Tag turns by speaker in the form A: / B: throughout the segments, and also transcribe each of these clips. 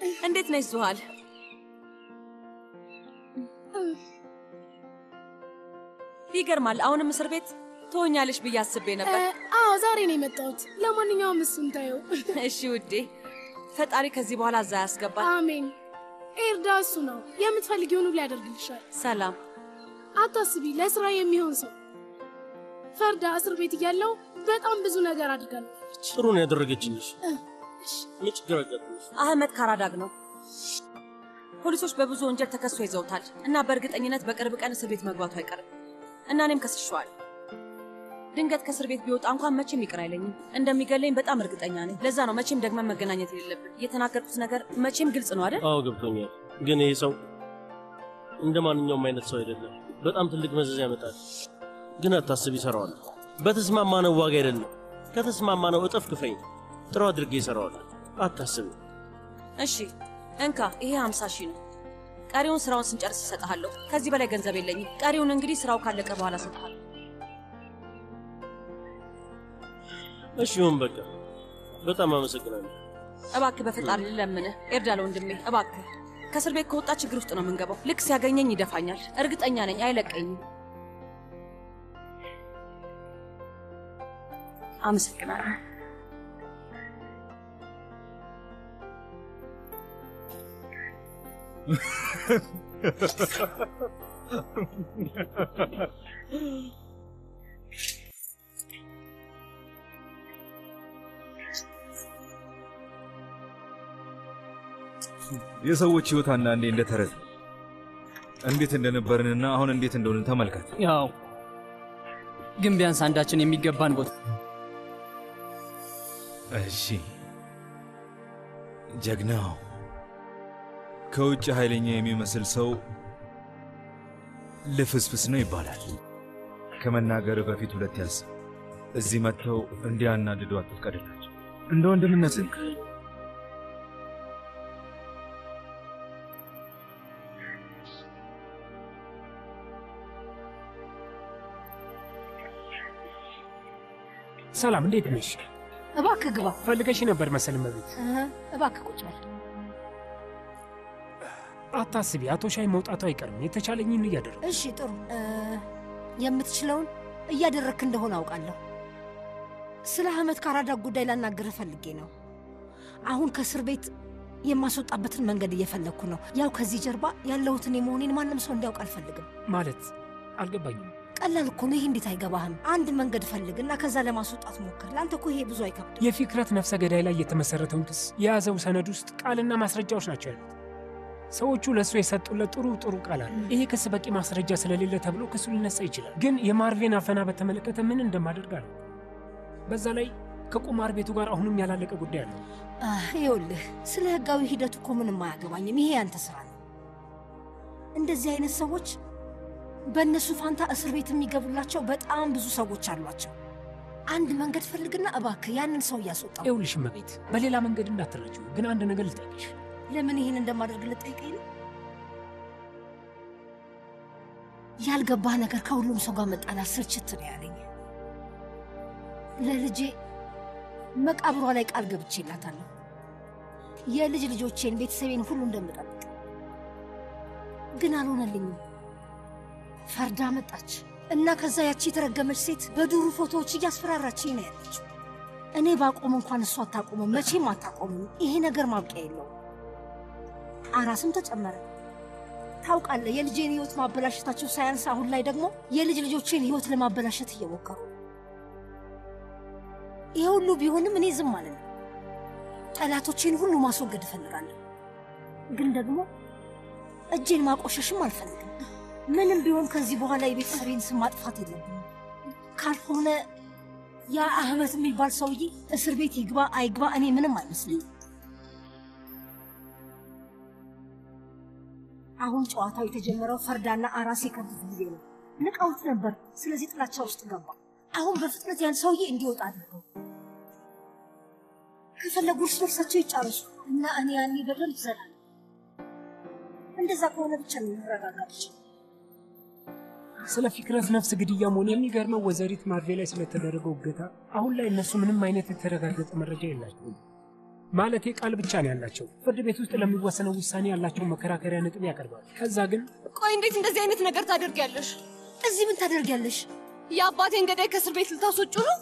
A: እንዴት ነሽ ዙሃል? ይገርማል። አሁንም እስር ቤት ትሆኛለሽ ብዬ አስቤ ነበር።
B: አዎ ዛሬ ነው የመጣሁት። ለማንኛውም እሱን ታየው።
A: እሺ ውዴ፣ ፈጣሪ ከዚህ በኋላ እዛ ያስገባል።
B: አሜን። ኤርዳ እሱ ነው የምትፈልጊውን ሁሉ ያደርግልሻል።
A: ሰላም።
B: አታስቢ፣ ለስራ የሚሆን ሰው። ፈርዳ እስር ቤት እያለው በጣም ብዙ ነገር አድርጋለች።
C: ጥሩ ነው ያደረገችልሽ። ምን ችግር አጋጥሞሽ?
A: አህመድ ካራዳግ ነው። ፖሊሶች በብዙ ወንጀል ተከሶ ይዘውታል እና በእርግጠኝነት በቅርብ ቀን እስር ቤት መግባቱ አይቀርም እና እኔም ከስሸዋል። ድንገት ከእስር ቤት ቢወጣ እንኳን መቼም ይቅር አይለኝም። እንደሚገለኝ በጣም እርግጠኛ ነኝ። ለዛ ነው መቼም ደግመን መገናኘት የሌለብን። የተናገርኩት ነገር መቼም ግልጽ ነው አይደል?
C: አዎ ገብቶኛል። ግን ይሄ ሰው እንደ ማንኛውም አይነት ሰው አይደለም። በጣም ትልቅ መዘዝ ያመጣል። ግን አታስብ፣ ይሰራዋል። በተስማማነው ዋጋ አይደለም፣ ከተስማማነው እጥፍ ክፈኝ። ጥሩ አድርጌ ይሰራዋል። አታስብ።
A: እሺ እንካ፣ ይሄ ሀምሳ ሺህ ነው። ቀሪውን ስራውን ስንጨርስ እሰጥሃለሁ። ከዚህ በላይ ገንዘብ የለኝም። ቀሪውን እንግዲህ ስራው ካለቀ በኋላ እሰጥሃለሁ።
C: እሺ ይሁን፣ በቃ በጣም አመሰግናለሁ።
A: እባክህ በፈጣሪ ልለምንህ ኤርዳለ ወንድሜ፣ እባክህ ከእስር ቤት ከወጣ ችግር ውስጥ ነው የምንገባው። ልክ ሲያገኘኝ ይደፋኛል። እርግጠኛ ነኝ አይለቀኝም። አመሰግናለሁ።
D: የሰዎች ህይወት አንዳንዴ እንደ ተረት ነው። እንዴት እንደነበርንና አሁን እንዴት እንደሆንን ተመልከት።
E: ያው ግን ቢያንስ አንዳችን የሚገባን ቦታ
D: እሺ ጀግናው ከውጭ ኃይለኛ የሚመስል ሰው ልፍስፍስ ነው ይባላል። ከመናገር በፊት ሁለት ያስብ። እዚህ መጥተው እንዲያናድዱ አትፍቀድላቸው። እንደ ወንድምነት
F: ሰላም፣ እንዴት ነሽ?
G: እባክህ ግባ።
F: ፈልገሽ ነበር መሰል መቤት።
G: እህ፣ እባክህ ቁጭ በል።
F: አታስቢ፣ አቶ ሻይ መውጣቱ አይቀርም። የተቻለኝን እያደረግኩ
G: እሺ፣ ጥሩ። እ፣ የምትችለውን እያደረግክ እንደሆነ አውቃለሁ። ስለ አህመድ ካራዳግ ጉዳይ ላናግርህ ፈልጌ ነው። አሁን ከእስር ቤት የማስወጣበትን መንገድ እየፈለግኩ ነው። ያው ከዚህ ጀርባ ያለሁትን የመሆኔን ማንም ሰው እንዲያውቅ አልፈልግም።
F: ማለት አልገባኝም።
G: ቀላል እኮ ነው። ይህ እንዴት አይገባህም? አንድ መንገድ ፈልግ እና ከዛ ለማስወጣት ሞክር። ለአንተ እኮ ይሄ ብዙ አይከብድም።
F: የፊክረት ነፍሰ ገዳይ ላይ የተመሰረተውን ክስ የያዘው ሰነድ ውስጥ ቃልና ማስረጃዎች ናቸው ያሉት። ሰዎቹ ለእሱ የሰጡለት ጥሩ ጥሩ ቃል አለ። ይሄ ክስ በቂ ማስረጃ ስለሌለ ተብሎ ክሱ ሊነሳ ይችላል። ግን የማርቬን አፈና በተመለከተ ምን እንደማደርግ አለ። በዛ ላይ ከቁማር ቤቱ ጋር አሁንም ያላለቀ ጉዳይ አለ።
G: አህ፣ ይኸውልህ ስለ ህጋዊ ሂደቱ እኮ ምንም አያገባኝም። ይሄ ያንተ ስራ ነው። እንደዚህ አይነት ሰዎች በእነሱ ፋንታ እስር ቤት የሚገቡላቸው በጣም ብዙ ሰዎች አሏቸው። አንድ መንገድ ፈልግና እባክህ ያንን ሰው እያስወጣው።
F: ይኸውልሽ እመቤት፣ በሌላ መንገድ እንዳትረጂው። ግን አንድ ነገር ልጠይቅሽ።
G: ለምን ይህን እንደማደርግ ልጠይቀኝ ነው? ያልገባህ ነገር ከሁሉም ሰው ጋር መጣላት ስልችት ነው ያለኝ። ለልጄ መቃብሯ ላይ ቃል ገብቼላታለሁ። የልጅ ልጆቼን፣ ቤተሰቤን ሁሉ እንደምጠብቅ ግን አልሆነልኝም። ፈርዳ መጣች እና ከዛ ያቺ የተረገመች ሴት በዱሩ ፎቶዎች እያስፈራራችኝ ነው ያለችው። እኔ ባቆም እንኳን እሷ አታቆምም፣ መቼም አታቆምም። ይሄ ነገር ማብቂያ የለውም። አራስም ተጨመረ። ታውቃለህ፣ የልጄን ህይወት ማበላሸታቸው ሳያንስ አሁን ላይ ደግሞ የልጅ ልጆቼን ህይወት ለማበላሸት እየሞከሩ ይሄ ሁሉ ቢሆንም እኔ ዝም አልልም። ጠላቶቼን ሁሉ ማስወገድ እፈልጋለሁ፣ ግን ደግሞ እጄን ማቆሸሽም አልፈልግም። ምንም ቢሆን ከዚህ በኋላ የቤተሰቤን ስም ማጥፋት የለብኝም። ካልሆነ ያ አህመት የሚባል ሰውዬ እስር ቤት ይግባ አይግባ እኔ ምንም አይመስልኝም። አሁን ጨዋታው የተጀመረው ፈርዳና አራስ የከቡት ጊዜ ነው። ንቀውት ነበር። ስለዚህ ጥላቻ ውስጥ ገባ። አሁን በፍጥነት ያን ሰውዬ እንዲወጣ አድርገው ከፈለጉ እርስ በርሳቸው ይጫረሱ እና እኔ ያኔ በደንብ እዘላለሁ። እንደዛ ከሆነ ብቻ ነው መረጋጋት
F: ስለ ፊክረት ነፍስ ግድያ መሆን የሚገርመው ወይዘሪት ማርቬ ላይ ስለተደረገው እገታ አሁን ላይ እነሱ ምንም አይነት የተረጋገጠ መረጃ የላቸውም። ማለቴ ቃል ብቻ ነው ያላቸው። ፍርድ ቤት ውስጥ ለሚወሰነው ውሳኔ ያላቸውን መከራከሪያ ነጥብ ያቀርባሉ። ከዛ ግን
H: ቆይ እንዴት እንደዚህ አይነት ነገር ታደርጊያለሽ?
G: እዚህ ምን ታደርጊያለሽ?
H: የአባቴን ገዳይ ከእስር ቤት ልታስወጩ ነው?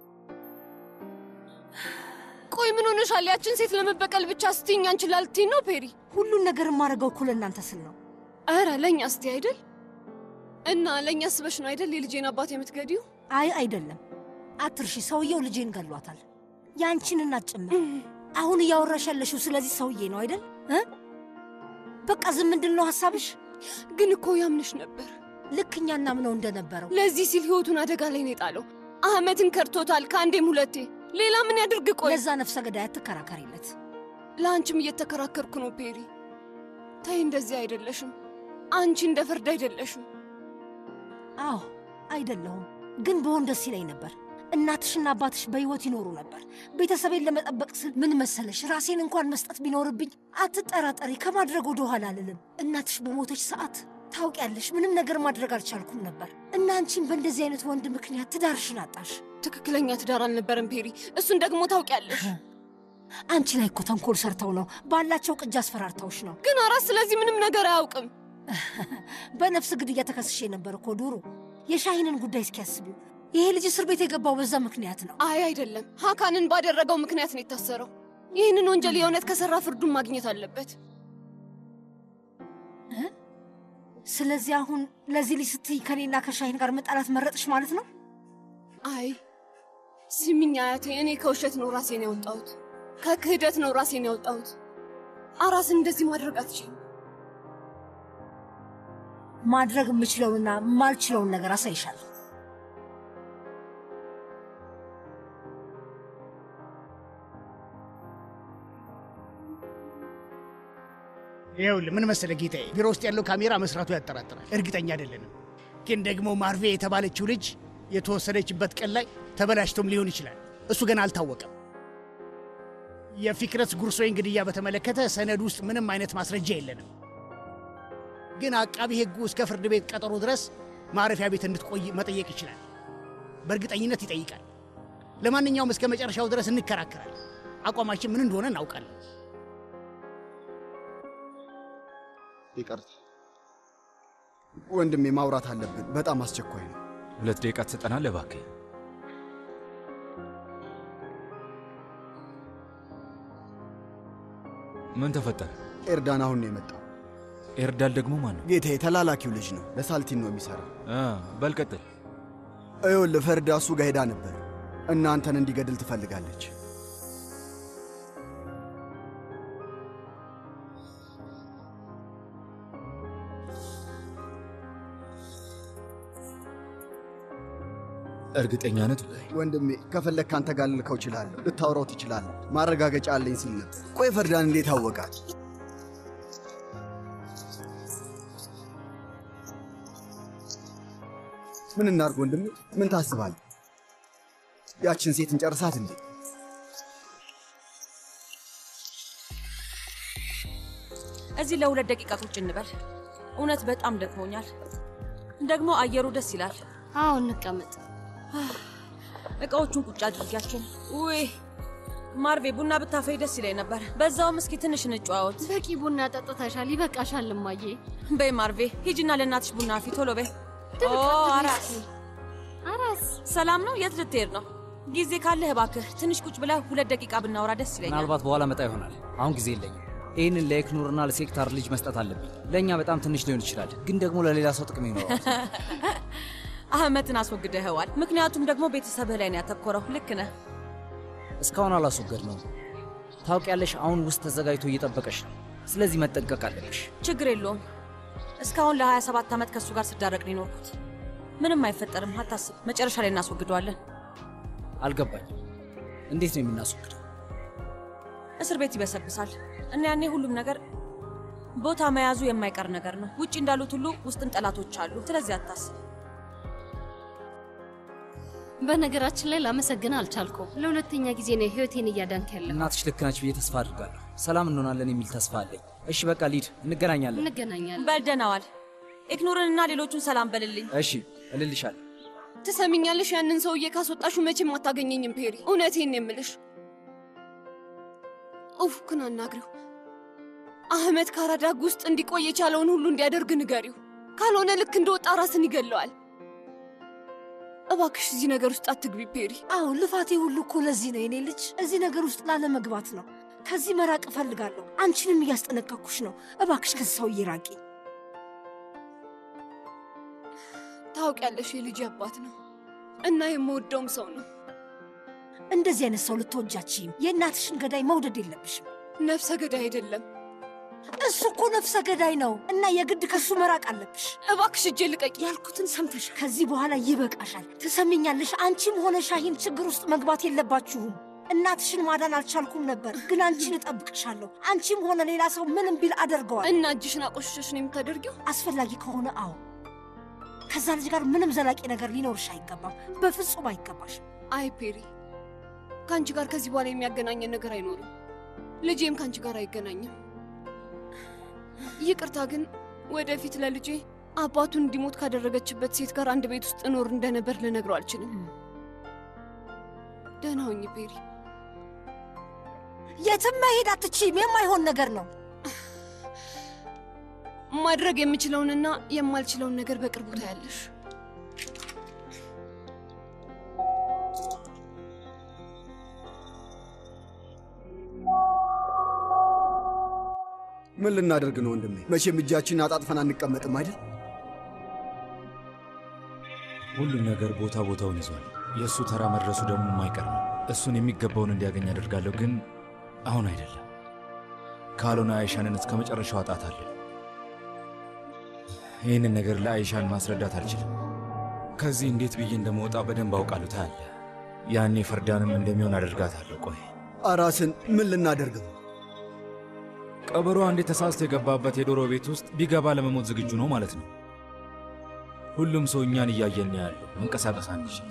H: ቆይ ምን ሆነሻል? ያችን ሴት ለመበቀል ብቻ ስትይኝ አንቺን ላልትይኝ ነው ፔሪ?
G: ሁሉን ነገር የማደርገው እኮ ለእናንተ ስል ነው።
H: ኧረ ለእኛ እስቲ አይደል? እና ለእኛ ስበሽ ነው አይደል የልጄን አባት የምትገዲው?
G: አይ አይደለም፣ አትርሺ። ሰውየው ልጄን ገሏታል፣ ያንቺን እናት ጭምር። አሁን እያወራሽ ያለሽው ስለዚህ ሰውዬ ነው አይደል? እ? በቃ ዝም ምንድን ነው ሀሳብሽ?
H: ግን እኮ ያምንሽ ነበር።
G: ልክ እኛ እናምነው እንደነበረው
H: ለዚህ ሲል ህይወቱን አደጋ ላይ ነው የጣለው። አህመትን ከድቶታል ከአንዴም ሁለቴ። ሌላ ምን ያድርግ? ቆይ
G: ለዛ ነፍሰ ገዳይ አትከራከሪለት።
H: ለአንቺም እየተከራከርኩ ነው ፔሪ። ተይ፣ እንደዚህ አይደለሽም። አንቺ እንደ ፍርድ አይደለሽም።
G: አዎ አይደለሁም፣ ግን በሆን ደስ ይለኝ ነበር። እናትሽና አባትሽ በሕይወት ይኖሩ ነበር። ቤተሰቤን ለመጠበቅ ስል ምን መሰለሽ፣ ራሴን እንኳን መስጠት ቢኖርብኝ አትጠራጠሪ፣ ከማድረግ ወደ ኋላ አልልም። እናትሽ በሞተች ሰዓት ታውቂያለሽ፣ ምንም ነገር ማድረግ አልቻልኩም ነበር እና አንቺን በእንደዚህ አይነት ወንድ ምክንያት ትዳርሽን አጣሽ።
H: ትክክለኛ ትዳር አልነበረም ፔሪ፣ እሱን ደግሞ ታውቂያለሽ።
G: አንቺ ላይ እኮ ተንኮል ሰርተው ነው፣ ባላቸው ቅጅ አስፈራርተውሽ ነው።
H: ግን አራስ ስለዚህ ምንም ነገር አያውቅም።
G: በነፍስ ግድያ ተከስሼ ነበር እኮ ዱሩ። የሻሂንን ጉዳይ እስኪያስቢው ይሄ ልጅ እስር ቤት የገባው በዛ ምክንያት ነው።
H: አይ አይደለም፣ ሀካንን ባደረገው ምክንያት ነው የታሰረው። ይህንን ወንጀል የእውነት ከሰራ ፍርዱን ማግኘት አለበት።
G: ስለዚህ አሁን ለዚህ ልጅ ስትይ ከኔና ከሻሂን ጋር መጣላት መረጥሽ ማለት ነው?
H: አይ ስሚኝ አያቴ፣ እኔ ከውሸት ነው ራሴን ያወጣሁት፣ ከክህደት ነው ራሴን ያወጣሁት። አራስን እንደዚህ ማድረግ አትችልም።
G: ማድረግ የምችለውንና የማልችለውን ነገር አሳይሻለሁ።
I: ይኸውልህ ምን መሰለህ ጌታዬ፣ ቢሮ ውስጥ ያለው ካሜራ መስራቱ ያጠራጥራል። እርግጠኛ አይደለንም። ግን ደግሞ ማርቬ የተባለችው ልጅ የተወሰደችበት ቀን ላይ ተበላሽቶም ሊሆን ይችላል። እሱ ገና አልታወቀም። የፊክረት ጉርሶይን ግድያ በተመለከተ ሰነድ ውስጥ ምንም አይነት ማስረጃ የለንም። ግን አቃቢ ሕጉ እስከ ፍርድ ቤት ቀጠሮ ድረስ ማረፊያ ቤት እንድትቆይ መጠየቅ ይችላል። በእርግጠኝነት ይጠይቃል። ለማንኛውም እስከ መጨረሻው ድረስ እንከራከራለን። አቋማችን ምን እንደሆነ እናውቃለን።
J: ይቅርታ ወንድሜ፣ ማውራት አለብን። በጣም አስቸኳይ ነው።
D: ሁለት ደቂቃ ትሰጠናለህ እባክህ? ምን ተፈጠረ?
J: ኤርዳን አሁን ነው የመጣው።
D: ኤርዳል ደግሞ ማን ነው?
J: ጌታዬ፣ ተላላኪው ልጅ ነው። ለሳልቲን ነው የሚሰራው።
D: አ፣ በል ቀጥል።
J: ይኸውልህ ፈርዳ እሱ ጋር ሄዳ ነበር። እናንተን እንዲገድል ትፈልጋለች።
D: እርግጠኛ ነህ?
J: ወንድሜ ከፈለግ ካንተ ጋር ልልከው እችላለሁ። ልታወራው ትችላለህ። ማረጋገጫ አለኝ ሲል ነበር። ቆይ ፈርዳን እንዴት አወቃት? ምን እናድርግ ወንድሜ? ምን ታስባለህ? ያችን ሴት እንጨርሳት እንዴ?
A: እዚህ ለሁለት ደቂቃ ቁጭ እንበል። እውነት በጣም ደክሞኛል። ደግሞ አየሩ ደስ ይላል።
B: አዎ እንቀመጥ።
A: እቃዎቹን ቁጭ አድርጊያቸው። ውይ ማርቬ፣ ቡና ብታፈይ ደስ ይለኝ ነበር። በዛውም እስኪ ትንሽ እንጨዋወት።
B: በቂ ቡና ጠጥተሻል፣ ይበቃሻል እማዬ።
A: በይ ማርቬ፣ ሂጂና ለእናትሽ ቡና አፊ። ቶሎ በይ። ኦ አራስ
B: አራስ
A: ሰላም ነው? የት ልትሄድ ነው? ጊዜ ካለህ እባክህ ትንሽ ቁጭ ብለህ ሁለት ደቂቃ ብናወራ ደስ ይለኛል።
E: ምናልባት በኋላ መጣ ይሆናል። አሁን ጊዜ የለኝም። ይህንን ለኤክኑርና ለሴክታር ልጅ መስጠት አለብኝ። ለእኛ በጣም ትንሽ ሊሆን ይችላል፣ ግን ደግሞ ለሌላ ሰው ጥቅም ይኖረዋል።
A: አህመትን አስወግደኸዋል። ምክንያቱም ደግሞ ቤተሰብህ ላይ ነው ያተኮረው። ልክ ነህ።
E: እስካሁን አላስወገድ ነው። ታውቂያለሽ፣ አሁን ውስጥ ተዘጋጅቶ እየጠበቀሽ ነው። ስለዚህ መጠንቀቅ አለብሽ።
A: ችግር የለውም። እስካሁን ለ27 ዓመት ከእሱ ጋር ስዳረቅ ነው የኖርኩት። ምንም አይፈጠርም፣ አታስብ። መጨረሻ ላይ እናስወግደዋለን።
E: አልገባኝም። እንዴት ነው የምናስወግደው?
A: እስር ቤት ይበሰብሳል እና ያኔ ሁሉም ነገር ቦታ መያዙ የማይቀር ነገር ነው። ውጭ እንዳሉት ሁሉ ውስጥም ጠላቶች አሉ። ስለዚህ አታስብ።
B: በነገራችን ላይ ላመሰግን አልቻልኩም። ለሁለተኛ ጊዜ ነው ህይወቴን እያዳንክ ያለ።
E: እናትሽ ልክ ነች ብዬ ተስፋ አድርጋለሁ። ሰላም እንሆናለን የሚል ተስፋ አለኝ። እሺ በቃ ሊድ፣ እንገናኛለን።
B: እንገናኛለን።
A: በል ደህና ዋል። ኢክኑርንና ሌሎቹን ሰላም በልልኝ።
E: እሺ እልልሻለሁ።
H: ትሰሚኛለሽ? ያንን ሰውዬ ካስወጣሹ መቼም አታገኘኝም ፔሪ። እውነቴን ነው የምልሽ። ኡፍክን አናግሪው። አህመድ ካራዳግ ውስጥ እንዲቆይ የቻለውን ሁሉ እንዲያደርግ ንገሪው። ካልሆነ ልክ እንደወጣ ራስን ይገለዋል። እባክሽ እዚህ ነገር ውስጥ አትግቢ ፔሪ።
G: አዎ ልፋቴ ሁሉ እኮ ለዚህ ነው የኔ ልጅ፣ እዚህ ነገር ውስጥ ላለመግባት ነው። ከዚህ መራቅ እፈልጋለሁ። አንቺንም እያስጠነቀቅኩሽ ነው። እባክሽ ከዚህ ሰውዬ ራቂ።
H: ታውቂያለሽ፣ የልጅ አባት ነው እና የምወደውም ሰው ነው።
G: እንደዚህ አይነት ሰው ልትወጃችም። የእናትሽን ገዳይ መውደድ የለብሽም።
H: ነፍሰ ገዳይ አይደለም
G: እሱ እኮ ነፍሰ ገዳይ ነው እና የግድ ከሱ መራቅ አለብሽ።
H: እባክሽ እጄ ልቀቂ።
G: ያልኩትን ሰምተሻል። ከዚህ በኋላ ይበቃሻል። ትሰሚኛለሽ? አንቺም ሆነ ሻሂን ችግር ውስጥ መግባት የለባችሁም። እናትሽን ማዳን አልቻልኩም ነበር፣ ግን አንቺን እጠብቅሻለሁ። አንቺም ሆነ ሌላ ሰው ምንም ቢል አደርገዋል።
H: እና እጅሽን አቆሽሸሽ ነው የምታደርጊው?
G: አስፈላጊ ከሆነ አዎ። ከዛ ልጅ ጋር ምንም ዘላቂ ነገር ሊኖርሽ አይገባም። በፍጹም አይገባሽም።
H: አይ ፔሪ፣ ከአንቺ ጋር ከዚህ በኋላ የሚያገናኘን ነገር አይኖርም። ልጄም ከአንቺ ጋር አይገናኝም። ይቅርታ ግን ወደፊት ለልጄ አባቱን እንዲሞት ካደረገችበት ሴት ጋር አንድ ቤት ውስጥ እኖር እንደነበር ልነግረው አልችልም። ደህና ሁኚ ፔሪ።
G: የትም መሄድ አትችይም። የማይሆን ነገር ነው።
H: ማድረግ የምችለውንና የማልችለውን ነገር በቅርቡ ታያለሽ።
J: ምን ልናደርግ ነው ወንድሜ? መቼም እጃችንን አጣጥፈን አንቀመጥም አይደል?
D: ሁሉም ነገር ቦታ ቦታውን ይዟል። የእሱ ተራ መድረሱ ደግሞ የማይቀር ነው። እሱን የሚገባውን እንዲያገኝ አደርጋለሁ፣ ግን አሁን አይደለም። ካልሆነ አይሻንን እስከ መጨረሻው አጣታለሁ። ይህንን ነገር ለአይሻን ማስረዳት አልችልም። ከዚህ እንዴት ብዬ እንደመወጣ በደንብ አውቃለሁ። ታያለህ። ያኔ ፈርዳንም እንደሚሆን አደርጋታለሁ። ቆይ
J: አራስን ምን ልናደርግ ነው?
D: ቀበሮ አንዴ ተሳስቶ የገባበት የዶሮ ቤት ውስጥ ቢገባ ለመሞት ዝግጁ ነው ማለት ነው። ሁሉም ሰው እኛን እያየን ነው ያለው። መንቀሳቀስ አንችል።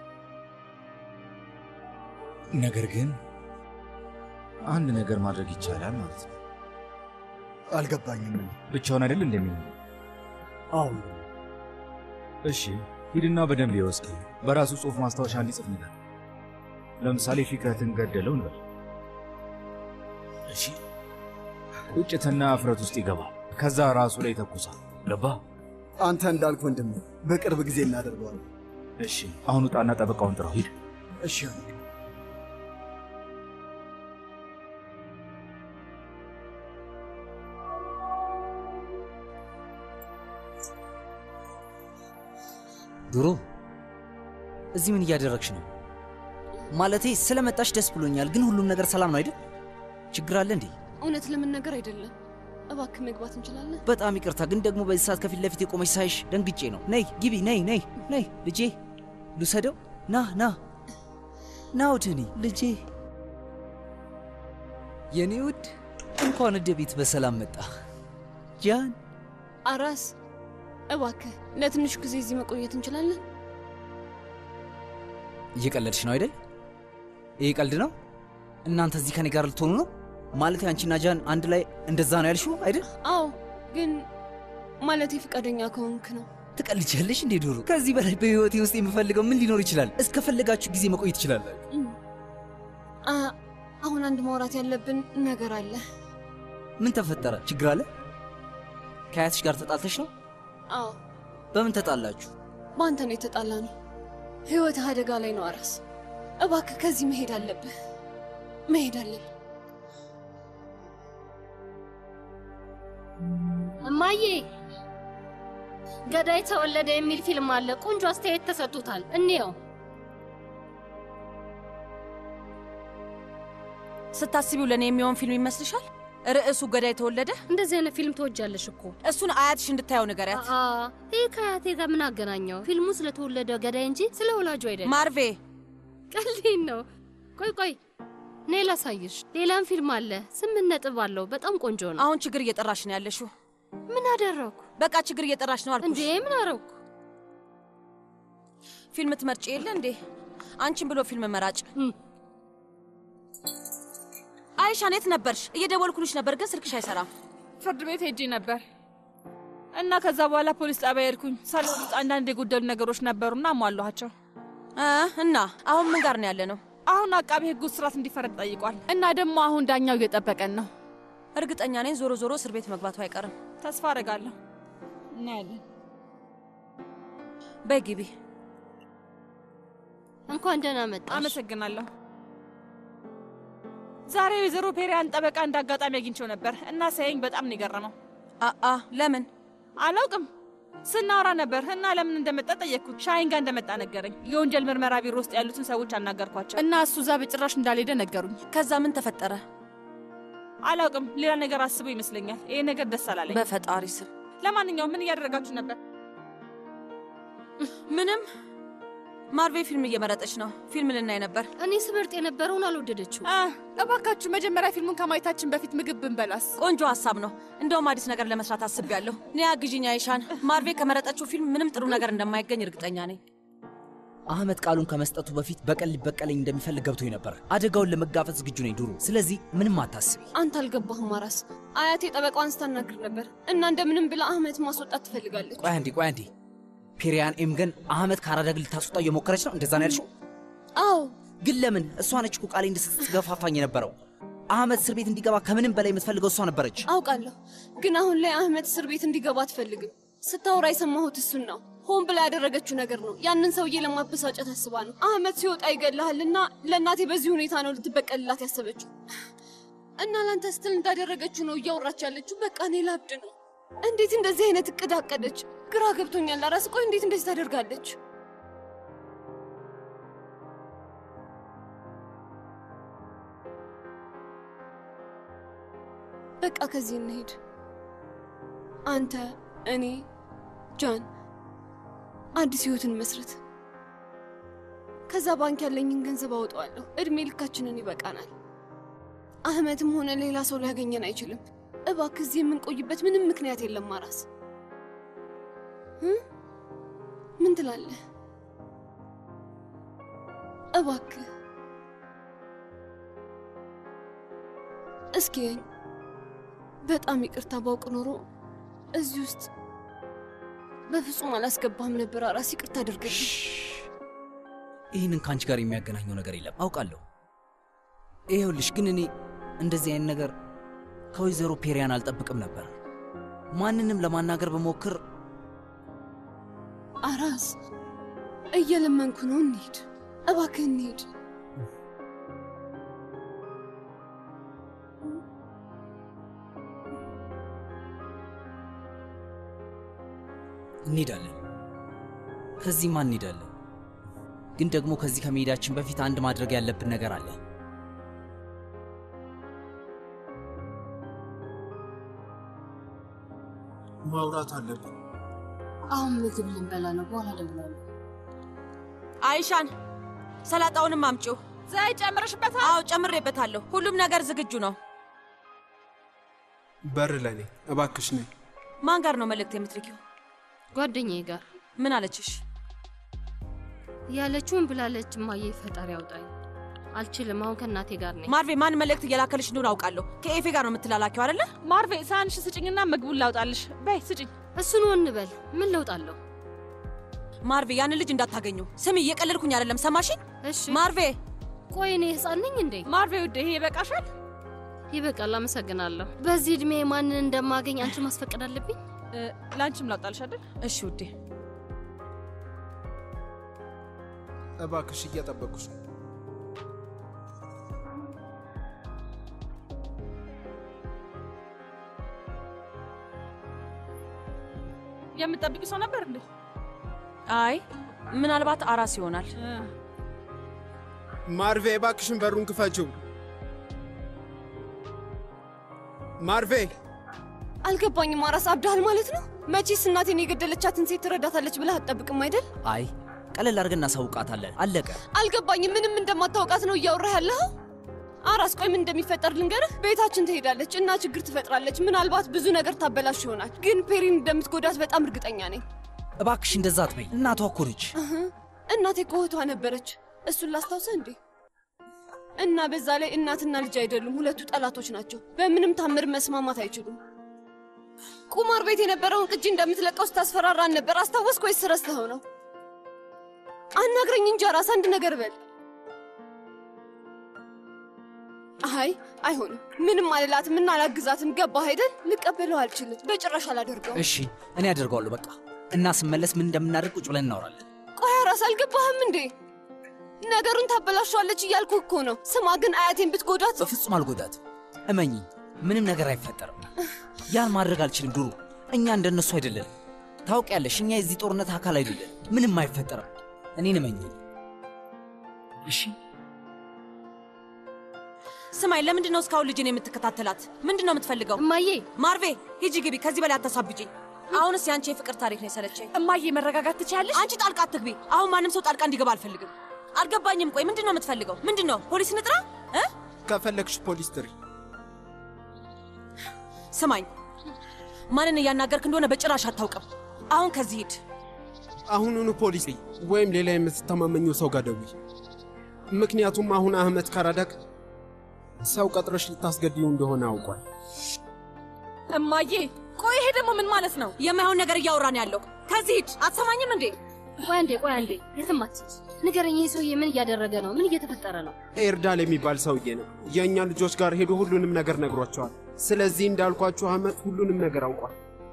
D: ነገር ግን አንድ ነገር ማድረግ ይቻላል ማለት ነው።
J: አልገባኝም።
D: ብቻውን አይደል እንደሚሆን?
J: አሁን
D: እሺ፣ ሂድና በደንብ ይወስድ። በራሱ ጽሑፍ ማስታወሻ እንዲጽፍ ነገር ለምሳሌ ፊክረትን ገደለው እንበል። እሺ፣ ቁጭትና እፍረት ውስጥ ይገባል። ከዛ ራሱ ላይ ተኩሳል። ገባ?
J: አንተ እንዳልክ ወንድም፣ በቅርብ ጊዜ እናደርገዋለን።
D: እሺ፣ አሁን ውጣና ጠበቃውን ጥራው። ሂድ።
J: እሺ
E: ድሮ እዚህ ምን እያደረግሽ ነው? ማለቴ ስለመጣሽ ደስ ብሎኛል፣ ግን ሁሉም ነገር ሰላም ነው አይደል? ችግር አለ እንዴ?
H: እውነት ለመናገር አይደለም። እባክህ መግባት እንችላለን?
E: በጣም ይቅርታ፣ ግን ደግሞ በዚህ ሰዓት ከፊት ለፊት የቆመች ሳይሽ ደንግጬ ነው። ነይ ግቢ፣ ነይ ነይ ነይ። ልጄ ልውሰደው። ና ና ና ወደ እኔ ልጄ፣ የኔ ውድ፣ እንኳን ወደ ቤት በሰላም መጣ። ጃን
H: አራስ፣ እባክህ ለትንሽ ጊዜ እዚህ መቆየት እንችላለን?
E: እየቀለድሽ ነው አይደል? ይህ ቀልድ ነው? እናንተ እዚህ ከኔ ጋር ልትሆኑ ነው? ማለት አንቺና ጃን አንድ ላይ እንደዛ ነው ያልሽው አይደል?
H: አዎ፣ ግን ማለቴ ፈቃደኛ ከሆንክ ነው።
E: ትቀልጃለሽ እንዴ ዶሮ? ከዚህ በላይ በህይወቴ ውስጥ የምፈልገው ምን ሊኖር ይችላል? እስከፈለጋችሁ ጊዜ መቆየት ይችላል።
H: አ- አሁን አንድ ማውራት ያለብን ነገር አለ።
E: ምን ተፈጠረ? ችግር አለ? ከአያትሽ ጋር ተጣልተሽ ነው?
H: አዎ፣
E: በምን ተጣላችሁ?
H: በአንተ ነው የተጣላ ነው። ህይወትህ አደጋ ላይ ነው አራስ። እባክህ ከዚህ መሄድ አለብህ፣ መሄድ አለብህ።
K: እማዬ ገዳይ ተወለደ የሚል ፊልም አለ። ቆንጆ አስተያየት ተሰጥቶታል። እንየው።
A: ስታስቢው ለእኔ የሚሆን ፊልም ይመስልሻል? ርዕሱ ገዳይ ተወለደ።
K: እንደዚህ አይነት ፊልም ትወጃለሽ እኮ።
A: እሱን አያትሽ እንድታየው ንገሪያት።
K: አ ይህ ከአያቴ ጋር ምን አገናኘው? ፊልሙ ስለተወለደ ገዳይ እንጂ ስለ ወላጁ አይደለም።
A: ማርቬ
K: ቀልዴን ነው። ቆይ ቆይ፣ እኔ ላሳይሽ። ሌላም ፊልም አለ። ስምንት ነጥብ አለው። በጣም ቆንጆ ነው።
A: አሁን ችግር እየጠራሽ ነው ያለሽው።
K: ምን አደረግኩ?
A: በቃ ችግር እየጠራሽ ነው አልኩሽ።
K: እንዴ ምን አረግኩ?
A: ፊልም ትመርጭ የለ እንዴ? አንቺን ብሎ ፊልም መራጭ። አይሻን የት ነበርሽ? እየደወልኩልሽ ነበር ግን ስልክሽ አይሰራም።
L: ፍርድ ቤት ሄጄ ነበር እና ከዛ በኋላ ፖሊስ ጣቢያ ሄድኩኝ። ሳሎን ውስጥ አንዳንድ የጎደሉ ነገሮች ነበሩና አሟሏቸው።
A: እ እና አሁን ምን ጋር ነው ያለ ነው?
L: አሁን አቃቤ ሕጉ እስራት እንዲፈረድ ጠይቋል እና ደግሞ አሁን ዳኛው እየጠበቀን ነው።
A: እርግጠኛ ነኝ ዞሮ ዞሮ እስር ቤት መግባቱ አይቀርም።
L: ተስፋ አደርጋለሁ። እናያለን።
A: በይ ግቢ።
K: እንኳን ደህና መጣሽ።
L: አመሰግናለሁ። ዛሬ ወይዘሮ ፔሪያን ጠበቃ እንደ አጋጣሚ አግኝቼው ነበር እና ሳየኝ በጣም ነው የገረመው።
A: አአ ለምን
L: አላውቅም። ስናወራ ነበር እና ለምን እንደመጣ ጠየቅኩት። ሻይን ጋር እንደመጣ ነገረኝ። የወንጀል ምርመራ ቢሮ ውስጥ ያሉትን ሰዎች አናገርኳቸው እና እሱ እዛ በጭራሽ እንዳልሄደ ነገሩኝ።
A: ከዛ ምን ተፈጠረ?
L: አላውቅም። ሌላ ነገር አስቦ ይመስለኛል። ይሄ ነገር ደስ አላለኝ።
A: በፈጣሪ ስም።
L: ለማንኛውም ምን እያደረጋችሁ ነበር?
A: ምንም። ማርቬ ፊልም እየመረጠች ነው። ፊልም ልናይ ነበር።
K: እኔ ስመርጥ የነበረውን አልወደደችው።
L: እባካችሁ መጀመሪያ ፊልሙን ከማየታችን በፊት ምግብ ብንበላስ?
A: ቆንጆ ሀሳብ ነው። እንደውም አዲስ ነገር ለመስራት አስቤያለሁ። ኒያ ግዢኝ አይሻን። ማርቬ ከመረጠችው ፊልም ምንም ጥሩ ነገር እንደማይገኝ እርግጠኛ ነኝ።
E: አህመድ ቃሉን ከመስጠቱ በፊት በቀል ሊበቀለኝ እንደሚፈልግ ገብቶኝ ነበር። አደጋውን ለመጋፈጥ ዝግጁ ነኝ ዱሩ። ስለዚህ ምንም አታስቢ።
H: አንተ አልገባህም አራስ። አያቴ ጠበቃዋን ስታናግር ነበር እና እንደምንም ብላ አህመድ ማስወጣት ትፈልጋለች።
E: ቆይ አንዴ ቆይ አንዴ። ፔሪያን ኤም ግን አህመድ ከአራዳ ግል ልታስወጣው እየሞከረች ነው። እንደዛ ነው ያልሽው?
H: አዎ።
E: ግን ለምን? እሷ ነች እኮ ቃሌ እንድትገፋፋኝ የነበረው። አህመድ እስር ቤት እንዲገባ ከምንም በላይ የምትፈልገው እሷ ነበረች።
H: አውቃለሁ፣ ግን አሁን ላይ አህመድ እስር ቤት እንዲገባ አትፈልግም። ስታወራ የሰማሁት እሱን ነው። ሆን ብላ ያደረገችው ነገር ነው። ያንን ሰውዬ ለማበሳጨት አስባ ነው። አህመድ ሲወጣ ይገልሃልና ለእናቴ በዚህ ሁኔታ ነው ልትበቀልላት ያሰበችው እና ለአንተ ስትል እንዳደረገችው ነው እያወራች ያለችው። በቃ እኔ ላብድ ነው። እንዴት እንደዚህ አይነት እቅድ አቀደች? ግራ ገብቶኛል። አራስ ቆይ እንዴት እንደዚህ ታደርጋለች? በቃ ከዚህ እንሄድ። አንተ፣ እኔ፣ ጃን አዲስ ህይወትን መስረት። ከዛ ባንክ ያለኝን ገንዘብ አወጣዋለሁ። እድሜ ልካችንን ይበቃናል። አህመድም ሆነ ሌላ ሰው ሊያገኘን አይችልም። እባክህ እዚህ የምንቆይበት ምንም ምክንያት የለም። ማራስ ምን ትላለህ? እባክህ እስኪ በጣም ይቅርታ። ባውቅ ኖሮ እዚህ ውስጥ በፍጹም አላስገባህም ነበር። አራስ ይቅርታ አድርግልኝ።
E: ይህንን ከአንቺ ጋር የሚያገናኘው ነገር የለም አውቃለሁ። ይኸውልሽ ግን እኔ እንደዚህ አይነት ነገር ከወይዘሮ ፔሪያን አልጠብቅም ነበር። ማንንም ለማናገር በሞክር
H: አራስ እየለመንኩ ነው። እንሂድ እባክህ እንሂድ።
E: እንሄዳለን። ከዚህማ እንሄዳለን። ግን ደግሞ ከዚህ ከመሄዳችን በፊት አንድ ማድረግ ያለብን ነገር አለ።
M: ማውራት አለብን።
G: አሁን ምግብ ልንበላ ነው። በኋላ እደውላለሁ።
A: አይሻን ሰላጣውንም አምጪው።
L: ዘይት ጨምረሽበታል?
A: አዎ ጨምሬበታለሁ። ሁሉም ነገር ዝግጁ ነው።
M: በር ለኔ እባክሽ ነኝ።
A: ማን ጋር ነው መልእክት የምትልኪው?
K: ጓደኛዬ ጋር።
A: ምን አለችሽ?
K: ያለችውን ብላለች። እማዬ ፈጣሪ ያውጣኝ። አልችልም። አሁን ከእናቴ ጋር ነኝ።
A: ማርቬ ማን መልእክት እየላከልሽ እንደሆነ አውቃለሁ። ከኤፌ ጋር ነው የምትላላኪው አይደለ?
L: ማርቬ ሳህንሽ ስጭኝና ምግቡን ላውጣልሽ። በይ ስጭኝ።
K: እሱን እንበል። ምን ለውጥ አለው?
A: ማርቬ ያንን ልጅ እንዳታገኙ። ስሚ፣ እየቀለድኩኝ አይደለም። ሰማሽኝ?
K: እሺ
A: ማርቬ።
K: ቆይ እኔ ህፃን ነኝ እንዴ?
L: ማርቬ ውድ፣ ይሄ ይበቃሻል።
K: ይበቃል። አመሰግናለሁ። በዚህ እድሜ ማንን እንደማገኝ አንቺ ማስፈቀድ አለብኝ?
L: ለአንቺም ላውጣልሽ አይደል?
A: እሺ ውዴ።
M: እባክሽ እየጠበቁሽ ነው።
L: የምትጠብቂው ሰው ነበር እንዴ?
A: አይ ምናልባት አራስ ይሆናል።
M: ማርቬ እባክሽን በሩን ክፈችው። ማርቬ
H: አልገባኝም። አራስ አብዳሃል ማለት ነው? መቼስ እናቴን የገደለቻትን ሴት ትረዳታለች ብለህ አትጠብቅም አይደል?
E: አይ ቀለል አድርገን እናሳውቃታለን። አለቀ።
H: አልገባኝም። ምንም እንደማታውቃት ነው እያወራህ ያለኸው? አራስ ቆይ ምን እንደሚፈጠር ልንገርህ። ቤታችን ትሄዳለች እና ችግር ትፈጥራለች። ምናልባት ብዙ ነገር ታበላሽ ይሆናል፣ ግን ፔሪን እንደምትጎዳት በጣም እርግጠኛ ነኝ።
E: እባክሽ እንደዛ አትበይ። እናቷ እኮ ነች።
H: እህ፣ እናቴ እኮ እህቷ ነበረች። እሱን ላስታውሰ እንዴ? እና በዛ ላይ እናትና ልጅ አይደሉም፣ ሁለቱ ጠላቶች ናቸው። በምንም ታምር መስማማት አይችሉም። ቁማር ቤት የነበረውን ቅጂ እንደምትለቀው ስታስፈራራን ነበር። አስታወስክ ወይስ ረስተኸው ነው? አናግረኝ እንጂ አራስ፣ አንድ ነገር በል። አይ አይሆንም፣ ምንም አልላትም እና አላግዛትም። ገባህ አይደል? ልቀበለው አልችልም፣ በጭራሽ አላደርገው።
E: እሺ እኔ አደርገዋለሁ በቃ እና ስመለስ ምን እንደምናደርግ ቁጭ ብለን እናወራለን።
H: ቆይ ራስ አልገባህም እንዴ? ነገሩን ታበላሸዋለች እያልኩ እኮ ነው። ስማ ግን አያቴን ብትጎዳት
E: በፍጹም አልጎዳትም። እመኚ፣ ምንም ነገር አይፈጠርም። ያን ማድረግ አልችልም ዱሩ። እኛ እንደነሱ አይደለን። ታውቂያለሽ፣ እኛ የዚህ ጦርነት አካል አይደለን። ምንም አይፈጠርም። እኔን እመኚ እሺ።
A: ስማኝ፣ ለምንድን ነው እስካሁን ልጅን የምትከታተላት? ምንድን ነው የምትፈልገው?
K: እማዬ፣
A: ማርቬ ሂጂ ግቢ። ከዚህ በላይ አታሳብጭኝ። አሁንስ የአንቺ የፍቅር ታሪክ ነው የሰለቸኝ።
L: እማዬ መረጋጋት ትችያለሽ?
A: አንቺ ጣልቃ አትግቢ። አሁን ማንም ሰው ጣልቃ እንዲገባ አልፈልግም። አልገባኝም። ቆይ ምንድን ነው የምትፈልገው? ምንድን ነው ፖሊስ ንጥራ እ
M: ከፈለግሽ ፖሊስ ጥሪ።
A: ስማኝ፣ ማንን እያናገርክ እንደሆነ በጭራሽ አታውቅም። አሁን ከዚህ ሂድ።
M: አሁኑኑ ፖሊስ ጥሪ፣ ወይም ሌላ የምትተማመኘው ሰው ጋር ደውይ። ምክንያቱም አሁን አህመድ ካራዳክ ሰው ቀጥረሽ ልታስገድዩ እንደሆነ አውቋል።
L: እማዬ ቆይ ይሄ ደግሞ ምን ማለት ነው?
A: የማይሆን ነገር እያወራን ያለው ከዚህ ሂድ። አትሰማኝም እንዴ?
K: ቆይ አንዴ፣ ቆይ አንዴ፣ የትም አትሂድ። ንገረኝ፣ ይህ ሰውዬ ምን እያደረገ ነው? ምን እየተፈጠረ ነው?
M: ኤርዳል የሚባል ሰውዬ ነው። የእኛ ልጆች ጋር ሄዶ ሁሉንም ነገር ነግሯቸዋል። ስለዚህ እንዳልኳችሁ አህመድ ሁሉንም ነገር አውቋል።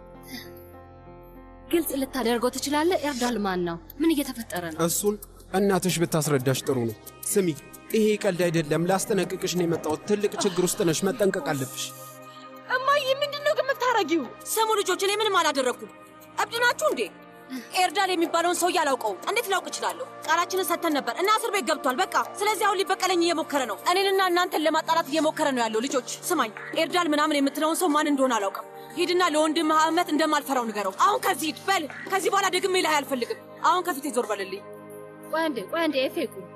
K: ግልጽ ልታደርገው ትችላለህ? ኤርዳል ማን ነው? ምን እየተፈጠረ ነው?
M: እሱን እናትሽ ብታስረዳሽ ጥሩ ነው። ስሚ፣ ይሄ ቀልድ አይደለም። ላስጠነቅቅሽ ነው የመጣሁት። ትልቅ ችግር ውስጥ ነሽ፣ መጠንቀቅ አለብሽ።
L: እማዬ ምንድን ነው ግን የምታረጊው?
A: ስሙ ልጆች፣ እኔ ምንም አላደረግኩም። እብድ ናችሁ እንዴ? ኤርዳል የሚባለውን ሰውዬ አላውቀውም። እንዴት ላውቅ እችላለሁ? ቃላችንን ሰጥተን ነበር እና እስር ቤት ገብቷል። በቃ ስለዚህ አሁን ሊበቀለኝ እየሞከረ ነው። እኔንና እናንተን ለማጣላት እየሞከረ ነው ያለው። ልጆች ስማኝ፣ ኤርዳል ምናምን የምትለውን ሰው ማን እንደሆነ አላውቅም። ሂድና ለወንድምህ አህመት እንደማልፈራው ንገረው። አሁን ከዚህ ሂድ በል። ከዚህ በኋላ ደግሜ ላይ አልፈልግም። አሁን ከፊቴ ዞር በልልኝ።
K: ቆይ አንዴ፣ ቆይ አንዴ፣ ኤፌኩ